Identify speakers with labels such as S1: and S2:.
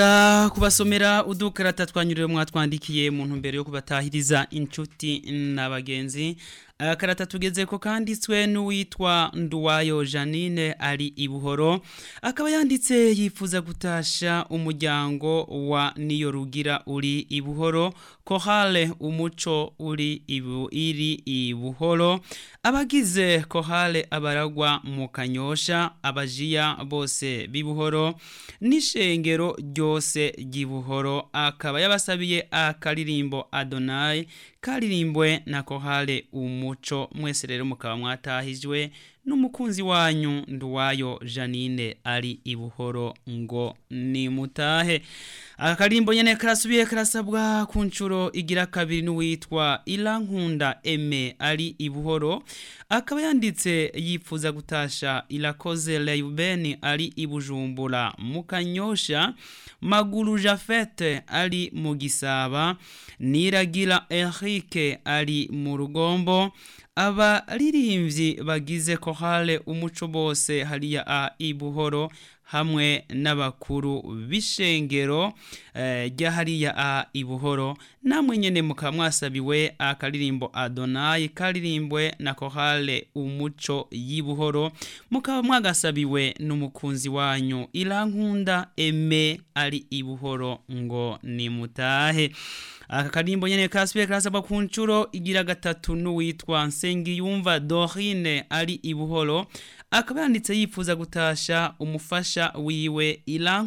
S1: kubasomera udukarata twanyuriwe mwatwandikiye mu ntumbero yo kubatahiriza inshuti n'abagenzi akarata tugeze ko kanditswe n'uwitwa Nduwayo Janine ari ibuhoro akaba yanditse yifuza gutasha umuryango wa niyo rugira uri ibuhoro kohale umuco uri ibu iri ibuhoro abagize kohale abaragwa mu kanyosha abajiya bose bibuhoro n'ishengero ryose ry'ibuhoro akaba yabasabiye akaririmbo Adonai karirimbwe na kohale umuco mwese rero mukaba mwatahijwe n'umukunzi wanyu nduwayo Janine ari ibuhoro ngo ni mutahe akarimbo nyene karasubiye karasabwa ku nshuro igira kabiri n'uwitwa Irankunda Eme ari ibuhoro akaba yanditse yifuza gutasha irakoze Leubeni ari ibujumbura mu kanyosha maguru Jafete ari mu gisaba niragira Enrique ari mu rugombo abaririmbyi bagize kohale umuco bose hariya a ibuhoro hamwe n'abakuru b'ishengero rya hariya a ibuhoro namwe nyene mukaba mwasabiwe akaririmbo Adonai karirimbwe na kohale umuco y'ibuhoro mukaba mwagasabiwe n'umukunzi wanyu irankunda eme ari ibuhoro ngo ni mutahe aka karimbo nyene kasubiye karasabwa ku nshuro igira gatatu n'uwitwa Nsengiyumva Dorine ari ibuhoro akaba yanditse yifuza gutasha umufasha wiwe Ilan